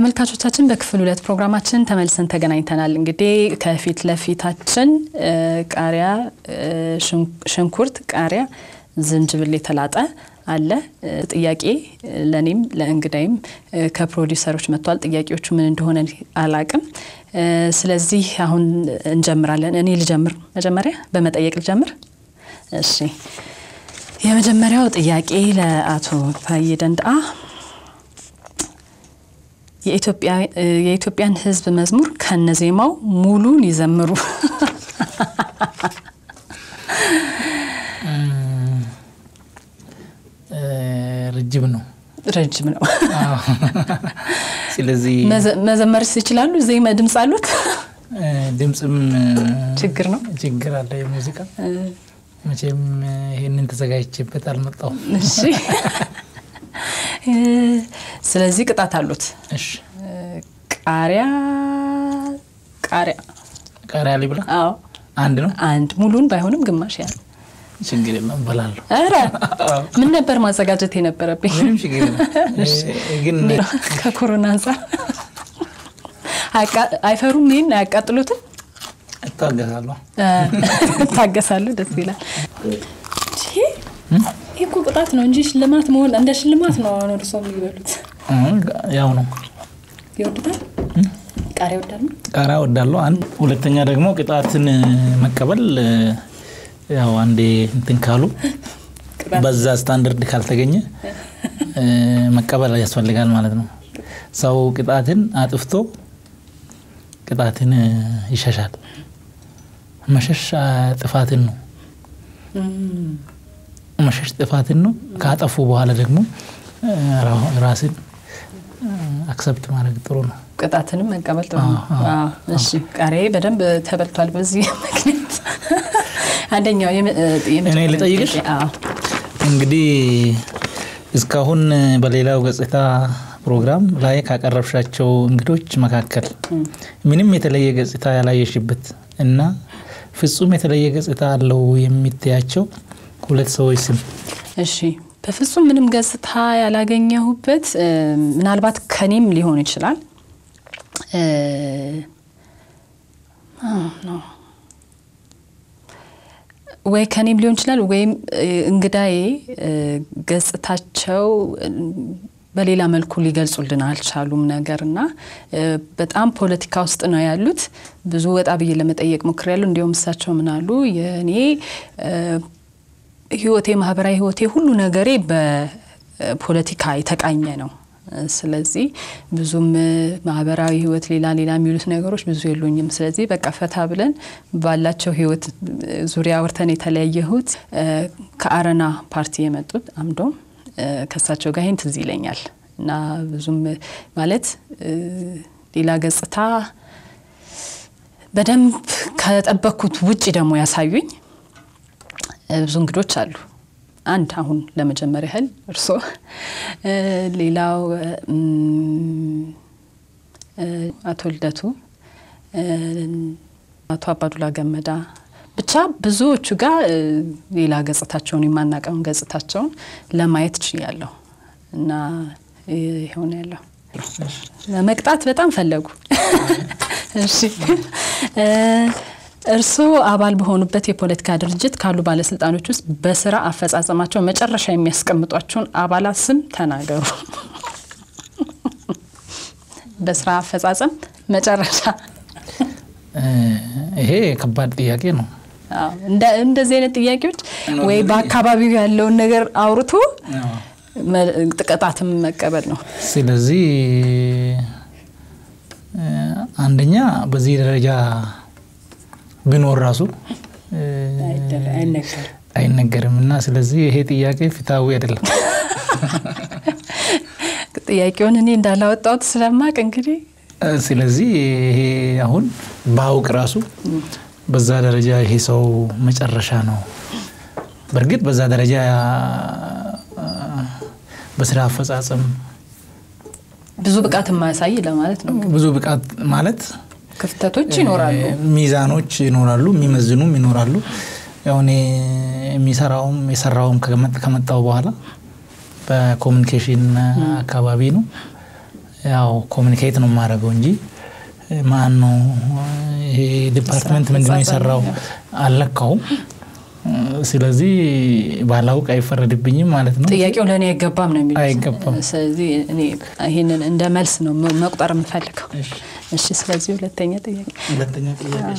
ተመልካቾቻችን በክፍል ሁለት ፕሮግራማችን ተመልሰን ተገናኝተናል። እንግዲህ ከፊት ለፊታችን ቃሪያ፣ ሽንኩርት፣ ቃሪያ፣ ዝንጅብል የተላጠ አለ። ጥያቄ ለእኔም ለእንግዳይም ከፕሮዲውሰሮች መጥቷል። ጥያቄዎቹ ምን እንደሆነ አላቅም። ስለዚህ አሁን እንጀምራለን። እኔ ልጀምር፣ መጀመሪያ በመጠየቅ ልጀምር። እሺ፣ የመጀመሪያው ጥያቄ ለአቶ ታዬ ደንደአ የኢትዮጵያን ሕዝብ መዝሙር ከነዜማው ሙሉን ይዘምሩ። ረጅም ነው ረጅም ነው። ስለዚህ መዘመርስ ይችላሉ? ዜማ ድምፅ አሉት? ድምፅም ችግር ነው ችግር አለ። የሙዚቃ መቼም ይህንን ተዘጋጅቼበት አልመጣሁም። እሺ፣ ስለዚህ ቅጣት አሉት። እሺ፣ ቃሪያ ቃሪያ ቃሪያ ሊብላ አዎ፣ አንድ ነው። አንድ ሙሉን ባይሆንም ግማሽ ያህል ችግር የለም እበላለሁ። ኧረ ምን ነበር ማዘጋጀት የነበረብኝ? ምንም ችግር የለም። ግን ከኮሮና አንጻር አይፈሩም? ይህን አያቃጥሉትም? እታገሳለሁ። እታገሳለሁ። ደስ ይላል። ይህ እኮ ቅጣት ነው እንጂ ሽልማት መሆን እንደ ሽልማት ነው። አሁን እርሶ የሚበሉት ያው ነው። ይወዱታል? ቃሪያ ይወዳሉ? ቃሪያ እወዳለሁ። አንድ ሁለተኛ ደግሞ ቅጣትን መቀበል ያው አንዴ እንትን ካሉ በዛ ስታንዳርድ ካልተገኘ መቀበል ያስፈልጋል ማለት ነው። ሰው ቅጣትን አጥፍቶ ቅጣትን ይሸሻል። መሸሽ ጥፋትን ነው። መሸሽ ጥፋትን ነው። ካጠፉ በኋላ ደግሞ ራስን አክሰፕት ማድረግ ጥሩ ነው። ቅጣትንም መቀበል ጥሩ ነው። እሺ ቃሪያዬ በደንብ ተበልቷል። በዚህ ምክንያት አንደኛው እኔ ልጠይቅሽ እንግዲህ እስካሁን በሌላው ገጽታ ፕሮግራም ላይ ካቀረብሻቸው እንግዶች መካከል ምንም የተለየ ገጽታ ያላየሽበት እና ፍጹም የተለየ ገጽታ አለው የሚታያቸው ሁለት ሰዎች ስም። እሺ በፍጹም ምንም ገጽታ ያላገኘሁበት ምናልባት ከኔም ሊሆን ይችላል ወይ ከኔም ሊሆን ይችላል ወይም እንግዳዬ ገጽታቸው በሌላ መልኩ ሊገልጹልን አልቻሉም ነገር እና በጣም ፖለቲካ ውስጥ ነው ያሉት። ብዙ ወጣ ብዬ ለመጠየቅ ሞክሬያለሁ። እንዲሁም እሳቸው ምን አሉ፣ የእኔ ህይወቴ፣ ማህበራዊ ህይወቴ፣ ሁሉ ነገሬ በፖለቲካ የተቃኘ ነው። ስለዚህ ብዙም ማህበራዊ ህይወት ሌላ ሌላ የሚሉት ነገሮች ብዙ የሉኝም። ስለዚህ በቃ ፈታ ብለን ባላቸው ህይወት ዙሪያ አውርተን የተለያየሁት ከአረና ፓርቲ የመጡት አምዶም ከሳቸው ጋር ይህን ትዝ ይለኛል እና ብዙም ማለት ሌላ ገጽታ በደንብ ከጠበቅኩት ውጭ ደግሞ ያሳዩኝ ብዙ እንግዶች አሉ። አንድ አሁን ለመጀመር ያህል እርስዎ፣ ሌላው አቶ ልደቱ፣ አቶ አባዱላ ገመዳ ብቻ ብዙዎቹ ጋር ሌላ ገጽታቸውን የማናቀውን ገጽታቸውን ለማየት ችያለሁ እና ይሆን ያለው መቅጣት በጣም ፈለጉ። እሺ እርስዎ አባል በሆኑበት የፖለቲካ ድርጅት ካሉ ባለስልጣኖች ውስጥ በስራ አፈጻጸማቸው መጨረሻ የሚያስቀምጧቸውን አባላት ስም ተናገሩ። በስራ አፈጻጸም መጨረሻ። ይሄ ከባድ ጥያቄ ነው። እንደዚህ አይነት ጥያቄዎች ወይ በአካባቢው ያለውን ነገር አውርቶ ቅጣትም መቀበል ነው። ስለዚህ አንደኛ በዚህ ደረጃ ቢኖር ራሱ አይነገርም እና ስለዚህ ይሄ ጥያቄ ፍትሐዊ አይደለም። ጥያቄውን እኔ እንዳላወጣሁት ስለማቅ እንግዲህ ስለዚህ ይሄ አሁን በአውቅ ራሱ በዛ ደረጃ ይሄ ሰው መጨረሻ ነው። በእርግጥ በዛ ደረጃ በስራ አፈጻጸም ብዙ ብቃት የማያሳይ ለማለት ነው። ብዙ ብቃት ማለት ክፍተቶች ይኖራሉ፣ ሚዛኖች ይኖራሉ፣ የሚመዝኑም ይኖራሉ። ያው እኔ የሚሰራውም የሰራውም ከመጣው በኋላ በኮሚኒኬሽን አካባቢ ነው። ያው ኮሚኒኬት ነው የማደርገው እንጂ ማን ነው ይሄ ዲፓርትመንት ምንድን ነው የሰራው አልለካውም። ስለዚህ ባላውቅ አይፈረድብኝም ማለት ነው። ጥያቄው ለእኔ አይገባም ነው የሚሉት። አይገባም። ስለዚህ እኔ ይህንን እንደ መልስ ነው መቁጠር የምፈልገው። እሺ፣ ስለዚህ ሁለተኛ ጥያቄ ሁለተኛ ጥያቄ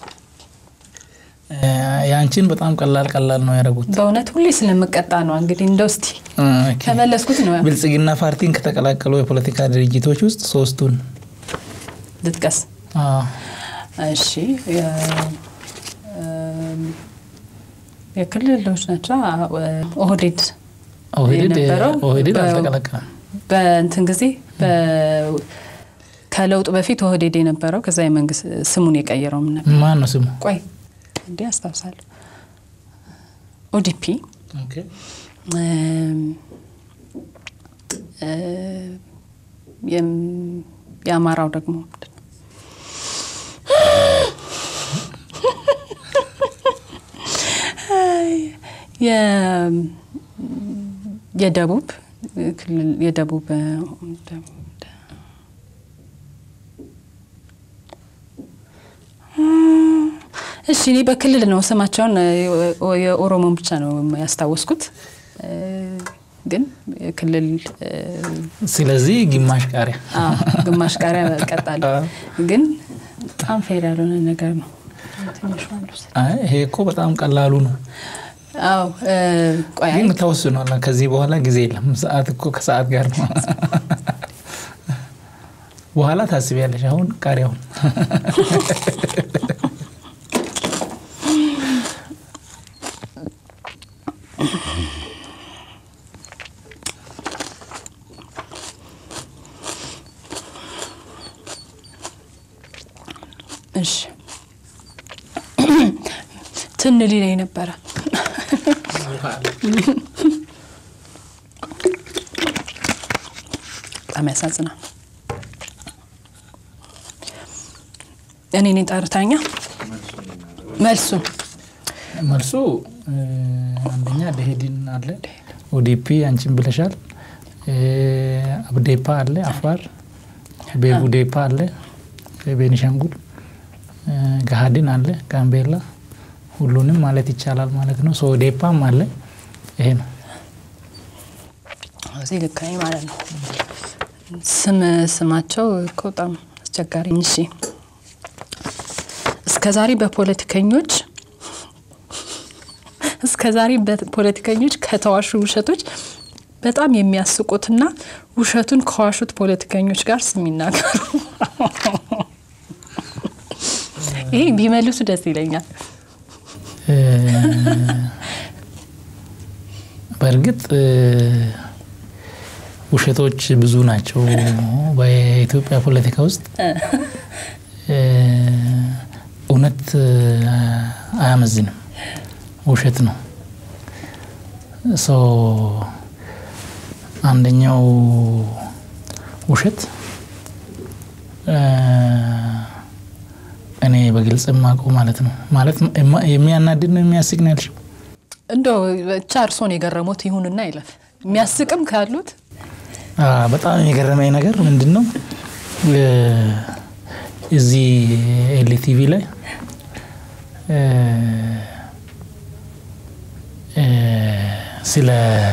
የአንቺን በጣም ቀላል ቀላል ነው ያደረጉት። በእውነት ሁሌ ስለምቀጣ ነው እንግዲህ እንደው እስቲ ከመለስኩት ነው ብልጽግና ፓርቲን ከተቀላቀሉ የፖለቲካ ድርጅቶች ውስጥ ሶስቱን ልጥቀስ። አዎ፣ እሺ የክልሎች ናቸው። ኦህዴድ ኦህዴድ የነበረው ኦህዴድ በ- አልተቀላቀለም። በእንትን ጊዜ በ- ከለውጡ በፊት ኦህዴድ የነበረው ከዛ የመንግስት ስሙን የቀየረው ምን ነበር? ማን ነው ስሙ? ቆይ እንዴ አስታውሳለሁ። ኦዲፒ እም፣ እ፣ የም- የአማራው ደግሞ ምንድን ነው? አይ፣ የ- የደቡብ ክልል የደቡብ እ፣ እሺ እኔ በክልል ነው ስማቸውን እ፣ የኦሮሞን ብቻ ነው ያስታወስኩት እ፣ ግን ክልል እ፣ ስለዚህ ግማሽ ቃሪያ አዎ፣ ግማሽ ቃሪያ እቀጣለሁ። ግን በጣም ፌር ያልሆነ ነገር ነው። ትንሿ ልውሰድ። አይ፣ ይሄ እኮ በጣም ቀላሉ ነው፣ አዎ እ፣ ቆይ አይ፣ ግን ተወስኗል። ከዚህ በኋላ ጊዜ የለም። ሰዓት እኮ ከሰዓት ጋር ነው። በኋላ ታስቢያለሽ። አሁን ቃሪያውን እሺ ትን ሊለኝ ነበረ። በጣም ያሳዝናል። እኔ እኔ ጠርታኛ መልሱን መልሱ እ፣ አንደኛ ደሄድን አለ፣ ኦዲፒ አንቺን ብለሻል፣ እ፣ አብዴፓ አለ አፋር፣ ቤቡዴፓ አለ ቤኒሻንጉል፣ እ፣ ገሃድን አለ ጋምቤላ፣ ሁሉንም ማለት ይቻላል ማለት ነው። ሶዴፓም አለ። ይሄ ነው። እዚህ ልክ ነኝ ማለት ነው። ስም ስማቸው እኮ በጣም አስቸጋሪ። እሺ እስከ ዛሬ በፖለቲከኞች እስከ ዛሬ በፖለቲከኞች ከተዋሹ ውሸቶች በጣም የሚያስቁትና ውሸቱን ከዋሹት ፖለቲከኞች ጋር ስም ይናገሩ። ይሄ ቢመልሱ ደስ ይለኛል። እ፣ በእርግጥ እ፣ ውሸቶች ብዙ ናቸው በኢትዮጵያ ፖለቲካ ውስጥ እ፣ እውነት እ፣ አያመዝንም፣ ውሸት ነው። ሶ አንደኛው ውሸት እ፣ እኔ በግልጽ የማውቀው ማለት ነው ማለት የማ- የሚያናድድ ነው የሚያስቅ ነው ያልሽው እንደው ብቻ እርሶን የገረሙት ይሁንና ይለፍ። የሚያስቅም ካሉት አ፣ በጣም የገረመኝ ነገር ምንድን ነው እ፣ እዚህ ኤልቲቪ ላይ እ፣ እ፣ ስለ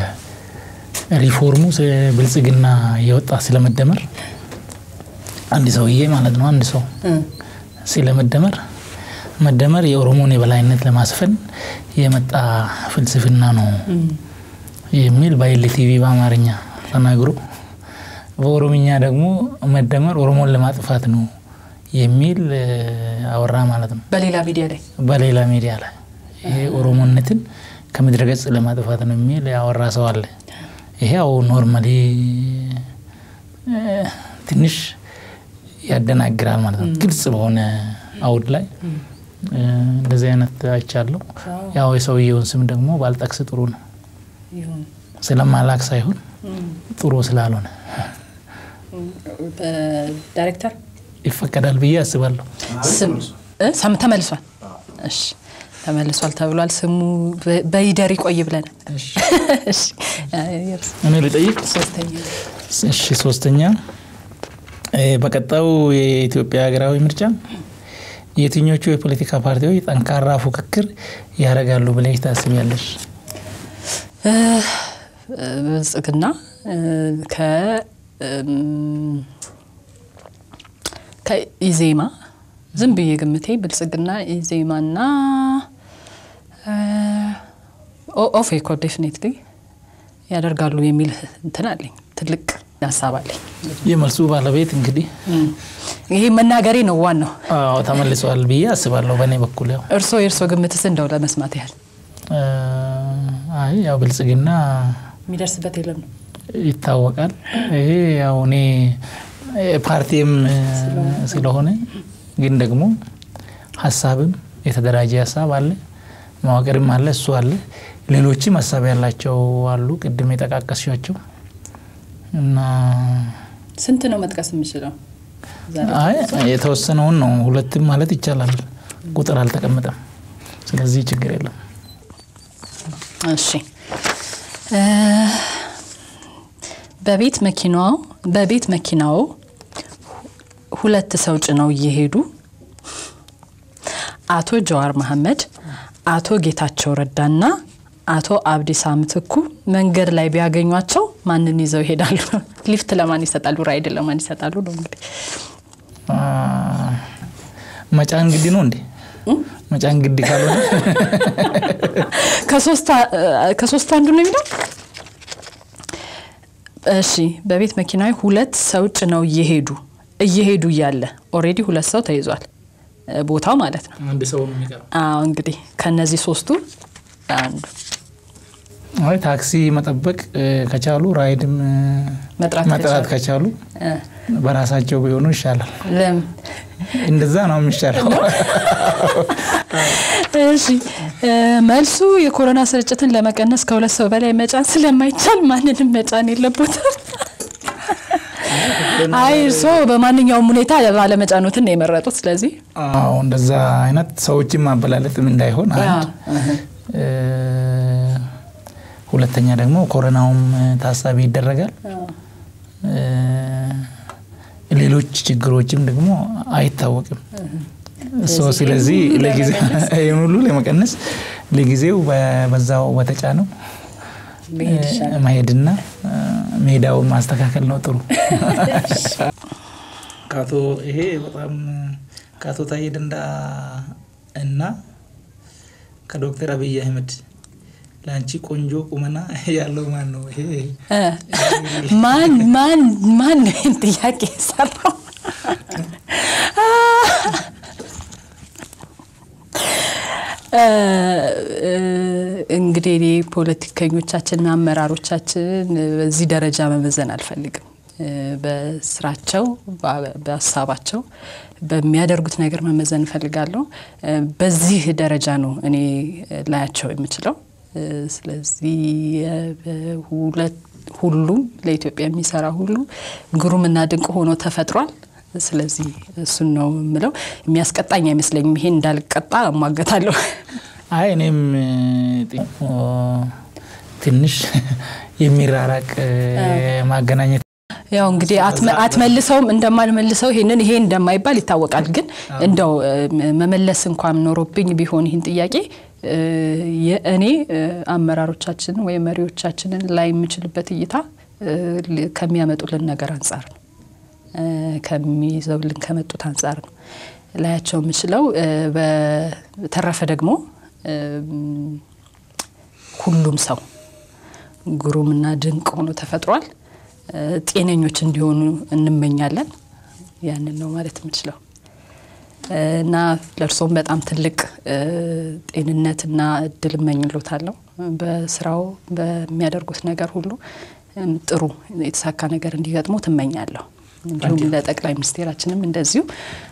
ሪፎርሙ ስለ ብልጽግና የወጣ ስለመደመር አንድ ሰውዬ ማለት ነው አንድ ሰው ስለመደመር መደመር የኦሮሞን የበላይነት ለማስፈን የመጣ ፍልስፍና ነው የሚል በኤልቲቪ በአማርኛ ተናግሮ በኦሮምኛ ደግሞ መደመር ኦሮሞን ለማጥፋት ነው የሚል እ፣ አወራ ማለት ነው። በሌላ ሚዲያ ላይ በሌላ ሚዲያ ላይ ይሄ ኦሮሞነትን ከምድረ ገጽ ለማጥፋት ነው የሚል ያወራ ሰው አለ። ይሄ ያው ኖርማሊ እ፣ ትንሽ ያደናግራል ማለት ነው። ግልጽ በሆነ አውድ ላይ እ፣ እንደዚህ አይነት አይቻለሁ። ያው የሰውየውን ስም ደግሞ ባልጠቅስ ጥሩ ነው። ይሁን ስለማላክ ሳይሆን ጥሩ ስላልሆነ ዳይሬክተር ይፈቀዳል ብዬ አስባለሁ። ስም እ? ሰም ተመልሷል። እሺ ተመልሷል ተብሏል። ስሙ በ- በይደር ይቆይ ብለናል። እሺ አ፣ የእርስ- እኔ ልጠይቅ። ሶስተኛ እሺ ሶስተኛ በቀጣዩ የኢትዮጵያ ሀገራዊ ምርጫ የትኞቹ የፖለቲካ ፓርቲዎች ጠንካራ ፉክክር ያደርጋሉ ብለሽ ታስቢያለሽ? ብልጽግና ከኢዜማ ዝም ብዬ ግምቴ ብልጽግና ኢዜማና ኦፌኮ ዴፊኔትሊ ያደርጋሉ የሚል እንትን አለኝ። ትልቅ ሀሳብ አለኝ። የመልሱ ባለቤት እንግዲህ ይሄ መናገሬ ነው ዋናው። አዎ ተመልሰዋል ብዬ አስባለሁ። በእኔ በኩል ያው እርስዎ የእርስዎ ግምትስ እንደው ለመስማት ያህል አይ ያው ብልጽግና የሚደርስበት የለም ነው ይታወቃል። ይሄ ያው እኔ ፓርቲም ስለሆነ ግን ደግሞ ሀሳብም የተደራጀ ሀሳብ አለ፣ መዋቅርም አለ፣ እሱ አለ። ሌሎችም ሀሳብ ያላቸው አሉ፣ ቅድም የጠቃቀስሻቸው እና ስንት ነው መጥቀስ የምችለው? አይ የተወሰነውን ነው። ሁለትም ማለት ይቻላል። ቁጥር አልተቀመጠም። ስለዚህ ችግር የለም። እሺ በቤት መኪናው በቤት መኪናው ሁለት ሰው ጭነው እየሄዱ አቶ ጀዋር መሐመድ፣ አቶ ጌታቸው ረዳና አቶ አብዲሳ ምትኩ መንገድ ላይ ቢያገኟቸው ማንን ይዘው ይሄዳሉ? ሊፍት ለማን ይሰጣሉ? ራይድ ለማን ይሰጣሉ? ነው እንግዲህ መጫን ግድ ነው እንዴ? መጫን ግድ ካልሆነ ከሶስቱ አንዱ ነው የሚለው። እሺ በቤት መኪና ሁለት ሰው ጭነው እየሄዱ እየሄዱ እያለ ኦልሬዲ ሁለት ሰው ተይዟል፣ ቦታው ማለት ነው። አንድ ሰው ነው የሚቀረው። አዎ እንግዲህ ከነዚህ ሶስቱ አንዱ አይ ታክሲ መጠበቅ ከቻሉ ራይድም መጥራት መጥራት ከቻሉ በራሳቸው ቢሆኑ ይሻላል። ለም እንደዛ ነው የሚሻለው። እሺ መልሱ የኮሮና ስርጭትን ለመቀነስ ከሁለት ሰው በላይ መጫን ስለማይቻል ማንንም መጫን የለቦትም። አይ እርስዎ በማንኛውም ሁኔታ ባለመጫኖትን ነው የመረጡት። ስለዚህ አዎ እንደዛ አይነት ሰዎችን ማበላለጥም እንዳይሆን አንድ ሁለተኛ ደግሞ ኮሮናውም ታሳቢ ይደረጋል። ሌሎች ችግሮችም ደግሞ አይታወቅም። ሶ ስለዚህ ይህን ሁሉ ለመቀነስ ለጊዜው በዛው በተጫነው መሄድና ሜዳውን ማስተካከል ነው ጥሩ። ከአቶ ይሄ በጣም ከአቶ ታዬ ደንዳ እና ከዶክተር አብይ አህመድ ለአንቺ ቆንጆ ቁመና ያለው ማን ነው? ይሄ ማን ማን ማን ነው ይህን ጥያቄ የሰራው? እንግዲህ እኔ ፖለቲከኞቻችንና አመራሮቻችን በዚህ ደረጃ መመዘን አልፈልግም። በስራቸው፣ በሀሳባቸው፣ በሚያደርጉት ነገር መመዘን እፈልጋለሁ። በዚህ ደረጃ ነው እኔ ላያቸው የምችለው። ስለዚህ ሁሉም ለኢትዮጵያ የሚሰራ ሁሉ ግሩምና ድንቅ ሆኖ ተፈጥሯል። ስለዚህ እሱን ነው የምለው። የሚያስቀጣኝ አይመስለኝም። ይሄን እንዳልቀጣ እሟገታለሁ። አይ እኔም ትንሽ የሚራራቅ ማገናኘት ያው እንግዲህ አትመልሰውም እንደማልመልሰው ይሄንን ይሄ እንደማይባል ይታወቃል። ግን እንደው መመለስ እንኳን ኖሮብኝ ቢሆን ይህን ጥያቄ የእኔ አመራሮቻችንን ወይም መሪዎቻችንን ላይ የምችልበት እይታ ከሚያመጡልን ነገር አንጻር ነው፣ ከሚይዘውልን ከመጡት አንጻር ነው ላያቸው የምችለው። በተረፈ ደግሞ ሁሉም ሰው ግሩምና ድንቅ ሆኖ ተፈጥሯል። ጤነኞች እንዲሆኑ እንመኛለን። ያንን ነው ማለት የምችለው እና ለእርሶም በጣም ትልቅ ጤንነትና እድል እመኝሎታለሁ። በስራው በሚያደርጉት ነገር ሁሉ ጥሩ የተሳካ ነገር እንዲገጥሞ ትመኛለሁ። እንዲሁም ለጠቅላይ ሚኒስቴራችንም እንደዚሁ።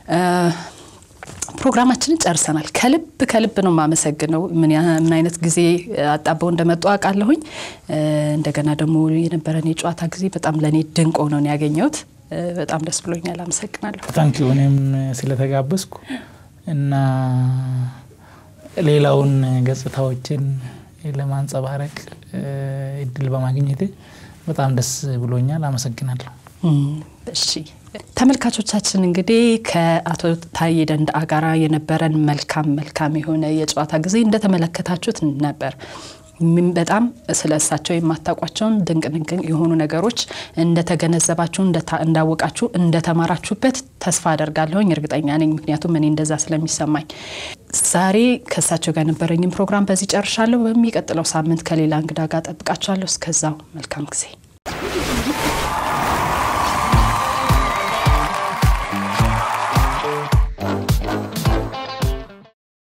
ፕሮግራማችንን ጨርሰናል። ከልብ ከልብ ነው የማመሰግነው። ምን አይነት ጊዜ አጣበው እንደመጡ አውቃለሁኝ። እንደገና ደግሞ የነበረን የጨዋታ ጊዜ በጣም ለእኔ ድንቅ ሆኖ ነው ያገኘሁት። በጣም ደስ ብሎኛል። አመሰግናለሁ። ታንኪ እኔም ስለተጋበዝኩ እና ሌላውን ገጽታዎችን ለማንጸባረቅ እድል በማግኘቴ በጣም ደስ ብሎኛል። አመሰግናለሁ። እሺ ተመልካቾቻችን እንግዲህ ከአቶ ታዬ ደንደአ ጋራ የነበረን መልካም መልካም የሆነ የጨዋታ ጊዜ እንደተመለከታችሁት ነበር። በጣም ስለ እሳቸው የማታውቋቸውን ድንቅ ድንቅ የሆኑ ነገሮች እንደተገነዘባችሁ፣ እንዳወቃችሁ፣ እንደተማራችሁበት ተስፋ አደርጋለሁኝ። እርግጠኛ ነኝ፣ ምክንያቱም እኔ እንደዛ ስለሚሰማኝ። ዛሬ ከእሳቸው ጋር የነበረኝም ፕሮግራም በዚህ ጨርሻለሁ። በሚቀጥለው ሳምንት ከሌላ እንግዳ ጋር ጠብቃችኋለሁ። እስከዛው መልካም ጊዜ